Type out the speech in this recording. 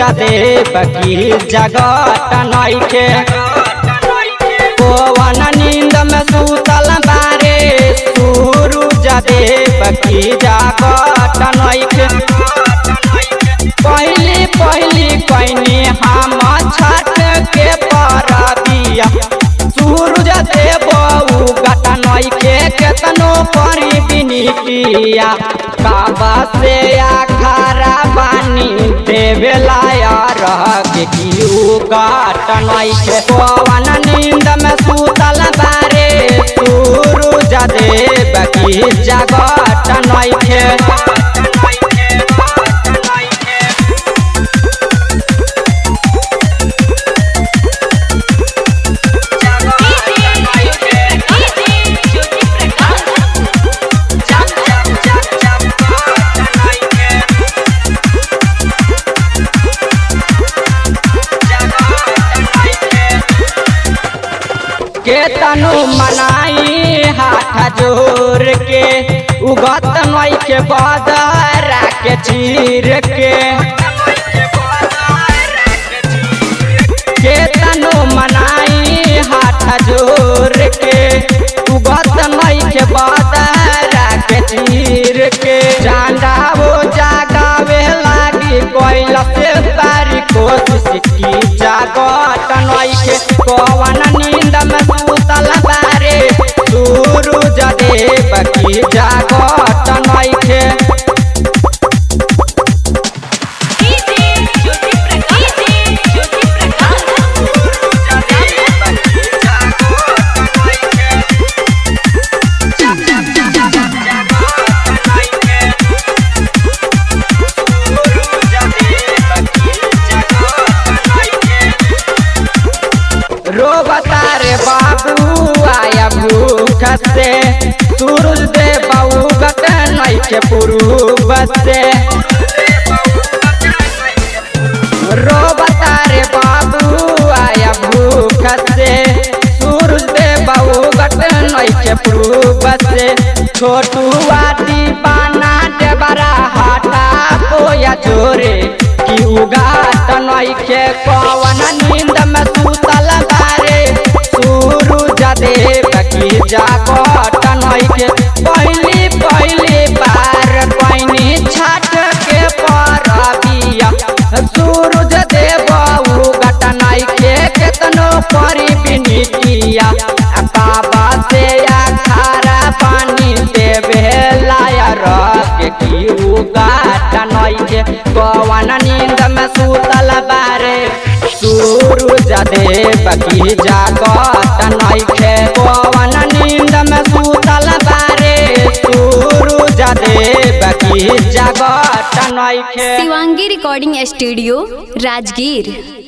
देव की जगत नइखे पवन नींद में सुतल बारे सूरज देव की जगत नइखे पहली पहली कैनी हम छठ के परबिया सूरज देव उगत नइखे केतनो करी बिनितिया बाबा से आखारा बानी देवेला यार के की उगत नइखे पवन नींद में सुतल बारे सूरज देव की जगत नइखे के तनु मनाई हाथ जोर के उगत नई के बदरा के चीर के के तनु मनाई हाथ जोर के उगत नई के बदरा के चीर के चांदा वो जागावे लागी कोइला से तारी कोशिश की जागत नई के कवन नींद में सुतल बारे सूरज देव की जागत नइखे रो बतारे बाबू आया भूख से सूरज दे बाबू गत नइखे पुरूब से रो बतारे बाबू आया भूख से सूरज दे बाबू गत नइखे पुरूब से छोटू आदि पाना दे बड़ा हाटा कोया जोरे की उगात नइखे पवन नींद में सुतल बारे सूरज देव की जागत नइखे पहली पहली बार पैनी छठ के परबिया सूरज देव उगत नइखे केतनो करी बिनितिया बाबा से खारा पानी देवे लाया रख की उगत नइखे पवन नींद में सुतल बारे सूरज देव की जागत नइखे पवन नींद में सुतल बारे सूरज देव की जागत नइखे शिवांगी रिकॉर्डिंग स्टूडियो राजगीर